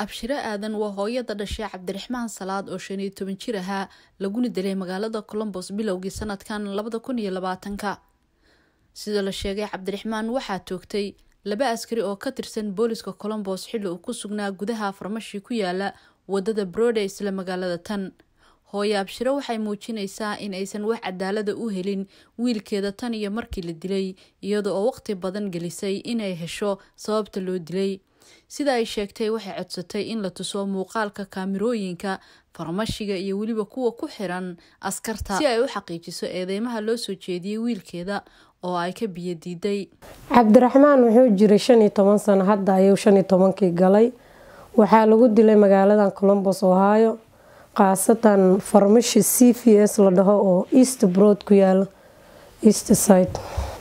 abshiro aadan waa hooyada dhashay cabdiraxmaan salaad oo shan iyo toban jir ahaa laguna dilay magaalada colombos bilowgii sanadkan labada kun iyo labaatanka sida la sheegay cabdiraxmaan waxaa toogtay laba askari oo ka tirsan booliska colombos xilli uu ku sugnaa gudaha farmashi ku yaala wadada brode isla magaalada tan hooye abshiro waxay muujinaysaa in aysan wax cadaalada u helin wiilkeeda tan iyo markii la dilay iyada oo waqti badan gelisay inay hesho sababta loo dilay sida ay sheegtay waxay codsatay in la tuso muuqaalka kaamirooyinka farmashiga iyo weliba kuwa ku xiran askarta si ay u xaqiijiso eedeymaha loo soo jeediyey wiilkeeda oo ay ka biyo diiday cabdiraxmaan wuxuu jiray shan iyo toban sano hadda ayuu shan iyo tobankii galay waxaa lagu dilay magaaladan colombos ohio khaasatan farmashi c v s la dhaho oo east broad ku yaala east side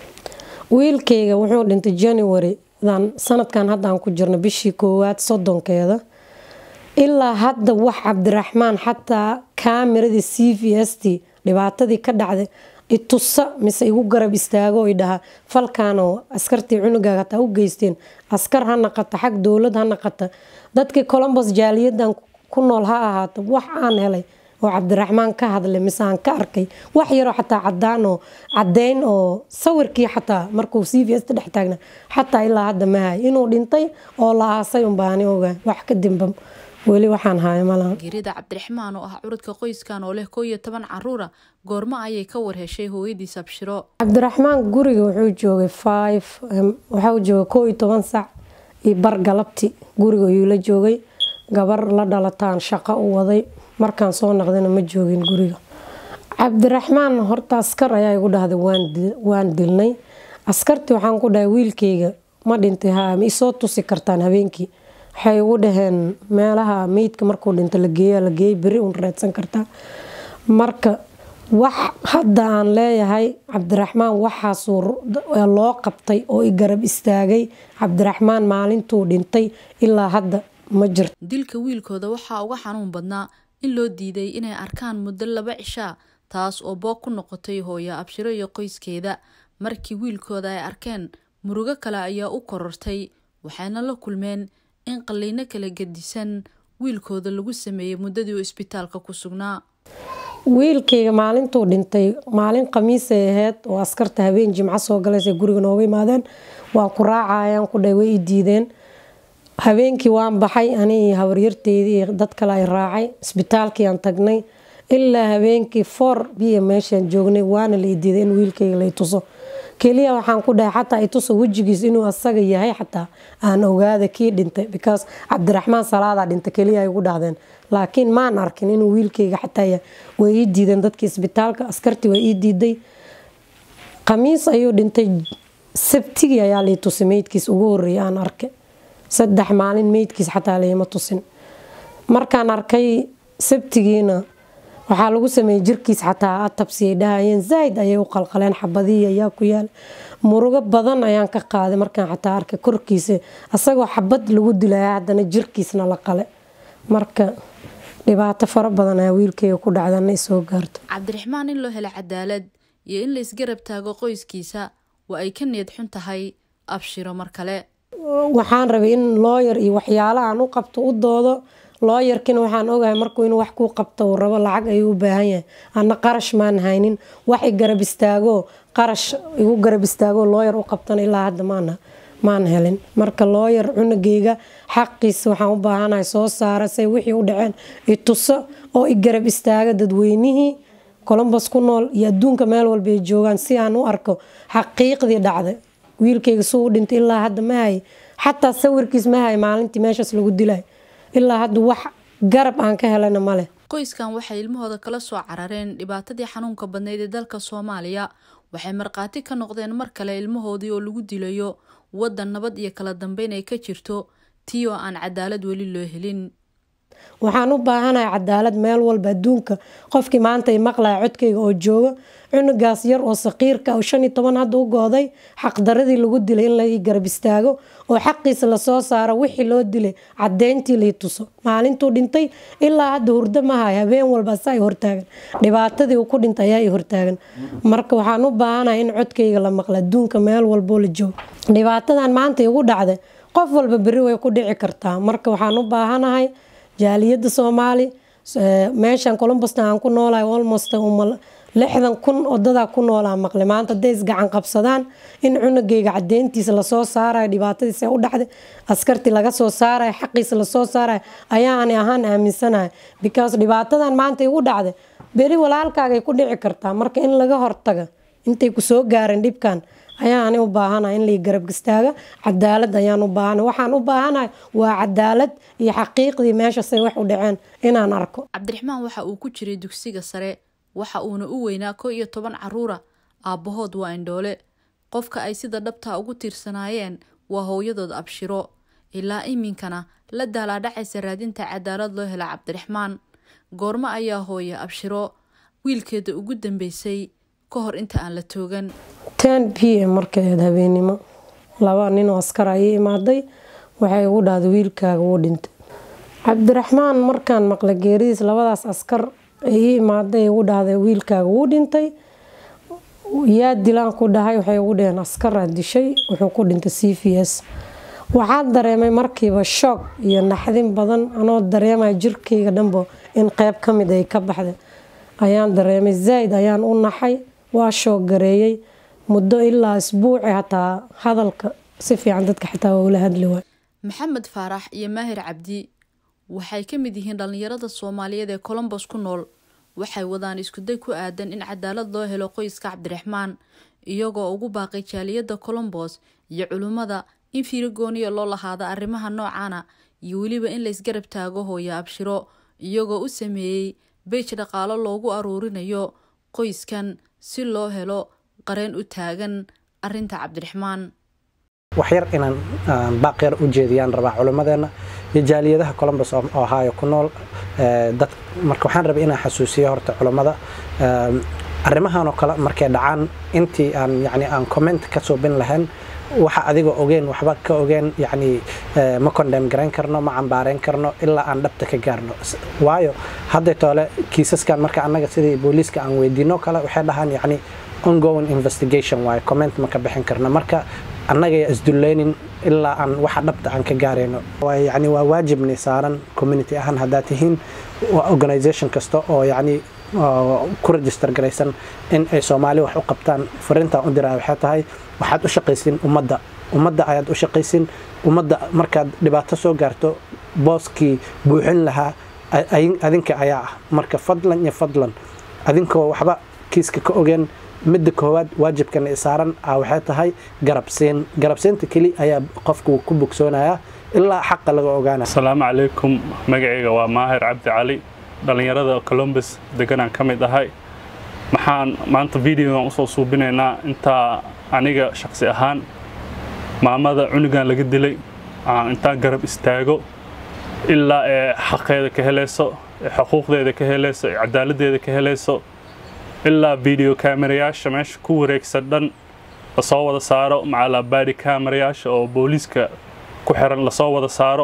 wiilkeyga wuxuu dhintay january dan sanadkan hadda aan ku jirno bishii koowaad soddonkeeda ilaa hadda wax cabdiraxmaan xataa kaameradii c v s t dhibaatadii ka dhacday itusa mise igu garab istaago i dhaha falkaanoo askartii cunugaaga hataa u geysteen askar ha naqata xag dowlad ha naqata dadkii colombos jaaliyadan ku nool ha ahaato wax aan helay oo cabdiraxmaan ka hadlay mise aan ka arkay wax yaroo xataa cadaan oo cadeyn oo sawirkii xataa markuu c v s ta dhex taagna xataa ilaa hadda mahay inuu dhintay oo la aasay unbaani oga wax kadimba weli waxaan haya malaha geerida cabdiraxmaan oo ah curudka qoyskan oo leh koo iyo toban caruura goormo ayay ka warheshay hooyadiis abshiro cabdiraxmaan guriga wuxuu joogay five waxau joogay koo iyo toban sac iyo bar galabti guriga ayuu la joogay gabar la dhalataan shaqo u waday markaan soo naqdayna ma joogin guriga cabdiraxmaan horta askar ayaa igu dhahday waan dilnay askartii waxaan ku dhahay wiilkeyga ma dhintay ha ma isoo tusi kartaan habeenkii waxay igu dhaheen meelaha meydka markuu dhinto la geeya la geeyay beri uun raadsan kartaa marka wax hadda aan leeyahay cabdiraxmaan waxaasuu loo qabtay oo i garab istaagay cabdiraxmaan maalintuu dhintay ilaa hadda ma jirto dilka wiilkooda waxaa uga xanuun badnaa in loo diiday inay arkaan muddo laba cishaa taas oo boog ku noqotay hooyo abshiro iyo qoyskeeda markii wiilkooda ay arkeen murugo kale ayaa u korortay waxayna la kulmeen in qalliino kala gedisan wiilkooda lagu sameeyey muddadii uu isbitaalka ku sugnaa wiilkeyga maalintuu dhintay maalin khamiisay ahayd oo askarta habeen jimco soo galaysay guriga nooga yimaadeen waa ku raacayaan ku dhay way i diideen habeenkii waan baxay ani iyo habaryarteydii iyo dad kale ay raacay isbitaalkii aan tagnay ilaa habeenkii foor biya meeshaan joognay waana la idiiday in wiilkeyga lay tuso keliya waxaan ku dhahay xataa ituso wejigiis inuu asaga yahay xataa aan ogaada kii dhintay because cabdiraxmaan salaadaa dhintay keliya ay ugu dhahdeen laakiin maan arkin inuu wiilkeyga xataa way ii diideen dadkii isbitaalka askartii way ii diiday khamiis ayuu dhintay sabtigii ayaa lay tusay meydkiis ugu horeeyay aan arkay saddex maalin meydkiis xataa layma tusin markaan arkay sabtigiina waxaa lagu sameeyey jirkiis xataa atabsi ay dhahayeen zaaid ayay u qalqaleen xabadihii ayaa ku yaal murugo badan ayaan ka qaaday markaan xataa arkay korkiisa asagoo xabad lagu dilaya haddana jirkiisna la qale marka dhibaato fara badan ayaa wiilkeyga ku dhacdana isoo gaarto cabdiraxmaan in loo helo cadaalad iyo in la isgarab taago qoyskiisa waa ay ka niyad xun tahay abshiro mar kale waxaan rabay in looyar iyo waxyaala aan u qabto u doodo looyarkina waxaan ogahay markuu inuu wax kuu qabto uu rabo lacag ayuu u baahan yahay ana qarash maan haynin wax i garab istaago qarash igu garab istaago looyar u qabtana ilaa hadda maana maan helin marka looyar cunugeyga xaqiisa waxaan u baahanahay soo saara say wixii u dhaceen ituso oo i garab istaaga dadweynihii colombos ku nool iyo adduunka meel walba ay joogaan si aan u arko xaqiiqdii dhacday wiilkeyga suu u dhintay ilaa hadda ma hay xataa sawirkiis ma hay maalintii meeshaas lagu dilay ilaa hadda wax garab aan ka helana maleh qoyskan waxay ilmahooda kala soo carareen dhibaatadii xanuunka badnayd ee dalka soomaaliya waxay markhaati ka noqdeen mar kale ilmahoodii oo lagu dilayo waddan nabad iyo kala dambeyn ay ka jirto tii oo aan cadaalad weli loo helin waxaan u baahanahay cadaalad meel walba adduunka qofkii maanta i maqlaya codkeyga oo jooga cunugaas yar oo saqiirka oo shan iyo toban hadda u gooday xaqdaradii lagu dilay in lai garab istaago oo xaqiisa lasoo saaro wixii loo dilay cadeyntii lai tuso maalintuu dhintay ilaa hadda hurdo mahay habeen walba sa ay hortaagan dhibaatadii uu ku dhintay ayaa i hortaagan marka waxaan u baahanahay in codkeyga la maqla adduunka meel walboo la joogo dhibaatadan maanta igu dhacday qof walba beri way ku dhici kartaa marka waxaan u baahanahay jaaliyadda soomaali meeshan colombusna aan ku noolahay almost lixdan kun odadaa ku noolaa maqle maanta hadday isgacan qabsadaan in cunugayga cadeyntiisa lasoo saarayo dhibaatadiisa u dhacday askartii laga soo saarayo xaqiisa lasoo saarayo ayaani ahaan aaminsanahay because dhibaatadan maanta igu dhacday beri walaalkaagay ku dhici kartaa marka in laga hortaga intay kusoo gaareen dhibkan ayaani u baahanahay in lai garab istaaga cadaalad ayaan u baahanahay waxaan u baahanahay waa cadaalad iyo xaqiiqdii meeshasay wax u dhaceen inaan arko cabdiraxmaan waxa uu ku jiray dugsiga sare waxa uuna u weynaa ko iyo toban caruura aabbahood waa indhoole qofka ay sida dhabtaa ugu tiirsanaayeen waa hooyadood abshiro ilaa iminkana la daalaadhacaysa raadinta cadaalad loo hela cabdiraxmaan goormo ayaa hooya abshiro wiilkeeda ugu dambeysay ka hor inta aan la toogan ten p m markaeed habeennimo laba ninoo askar ayay imaaday waxay ugu dhahday wiilkaaga wuu dhintay cabdiraxmaan markaan maqla geeridiis labadaas askar ay imaaday ugu dhahday wiilkaaga wuu dhintay yaa dilaan ku dhahay waxay ugu dhaheen askaraa dishay wuxuu ku dhintay c v s waxaan dareemay markiiba shoog iyo naxdin badan anoo dareemaya jirkayga dhanbo in qeyb ka mid ay ka baxday ayaan dareemay zaaid ayaan u naxay waa shoog gareeyey muddo ilaa isbuuci hataa hadalka si fiican dadka xitaa waa ula hadli waay maxamed faarax iyo maahir cabdi waxay ka mid yihiin dhallinyarada soomaaliyeed ee colombos ku nool waxay wadaan iskuday ku aadan in cadaalad loo helo qoyska cabdiraxmaan iyagoo ugu baaqay jaaliyadda colombos iyo culimmada in fiirigooniya loo lahaado arrimaha noocaana iyo weliba in laysgarab taago hooya abshiro iyagoo u sameeyey beej dhaqaalo loogu aruurinayo qoyskan si loo helo qareen u taagan arinta cabdiraxmaan waxyar inaan baaqyar u jeediyaan rabaa culimmadeena iyo jaaliyadaha colombus ohio ku nool dad marka waxaan rabay inaan xasuusiyo horta culammada arrimahan oo kale markay dhacaan intii aan yani aan comment ka suubin lahayn waxa adiga ogeen waxba ka ogeen yani ma condem garayn karno ma cambaarayn karno ilaa aan dhabta ka gaarno waayo hadday toole kiisaskan marka annaga sidii booliiska aan weydiino kale waxay dhahaan yani ongoing investigation waayo comment ma ka bixin karno marka annagaya isdullaynin ilaa aan waxa dhabta aan ka gaarayno yani waa waajibni saaran community ahaan haddaad tihiin organisation kasta oo yani ku register garaysan in ay soomaali wax u qabtaan fariintaan u diraa waxay tahay waxaad u shaqaysin ummadda ummadda ayaad u shaqaysin ummadda markaad dhibaato soo gaarto booskii buuxin lahaa adinka ayaa ah marka fadlan iyo fadlan adinkoo waxba kiiska ka ogeen midda koowaad waajibkana saaran ah waxay tahay garabsiin garabsiinta keli ayaa qofku ku bogsoonayaa ilaa xaqa laga ogaana asalaamu calaykum magacayga waa maahir cabdi cali dhallinyarada colombus deganaan ka mid ahay maxaan maanta videogan usoo suubinaynaa intaa aniga shaqsi ahaan maamada cunugan laga dilay intaan garab istaago ilaa ee xaqeeda ka helayso ee xuquuqdeeda ka helayso ee cadaaladdeeda ka helayso ilaa video kaamerayaasha meesha ku wareegsan dhan lasoo wada saaro macalaa baadi kaamerayaasha oo booliiska ku xiran lasoo wada saaro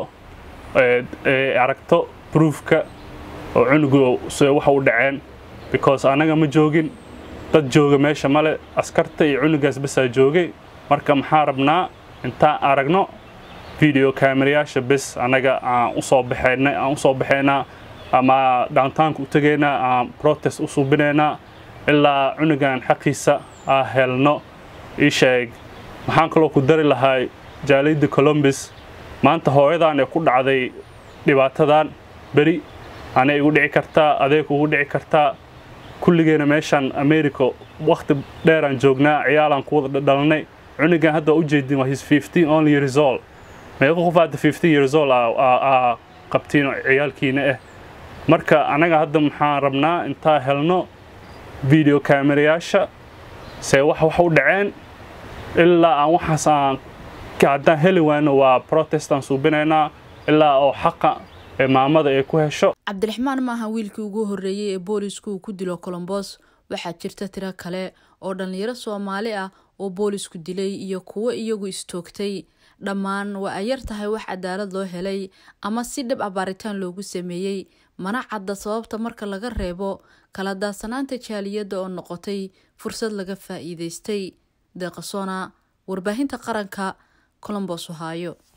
ee aragto broofka oo cunugu se waxa u dhaceen because annaga ma joogin dad jooga meesha male askarta iyo cunugaas basaa joogay marka maxaa rabnaa intaan aragno video kaamerayaasha bes annaga aan usoo baxaynay aan usoo baxaynaa ama downtownka u tegaynaa aan protest u suubinaynaa ilaa cunugan xaqiisa aa helno ii sheeg maxaan kaloo ku dari lahay jaaliyadda colombus maanta hooyadan ee ku dhacday dhibaatadan beri anay igu dhici kartaa adeeg ugu dhici kartaa kulligeena meeshaan america wakhti dheeraan joognaa ciyaalaan ku wada dhalanay cunugan hadda u jeedin waa his fifteen only years old meeqa qof hadda fifteen years old aa qabtiin ciyaalkiina ah marka anaga hadda maxaan rabnaa intaa helno video kaamerayaasha see wax wax u dhaceen ilaa aan waxaas aan haddaan heli waayno waa protestaan suubinaynaa ilaa oo xaqa ee maamada ay ku hesho cabdiraxmaan maaha wiilkii ugu horreeyey ee boolisku uu ku dilo colombos waxaa jirta tiro kale oo dhallinyaro soomaali ah oo boolisku dilay iyo kuwo iyagu istoogtay dhammaan waa ay yar tahay wax cadaalad loo helay ama si dhab a baaritaan loogu sameeyey mana cadda sababta marka laga reebo kala daadsanaanta jaaliyadda oo noqotay fursad laga faa'iidaystay deeqasona warbaahinta qaranka colombos ohaayo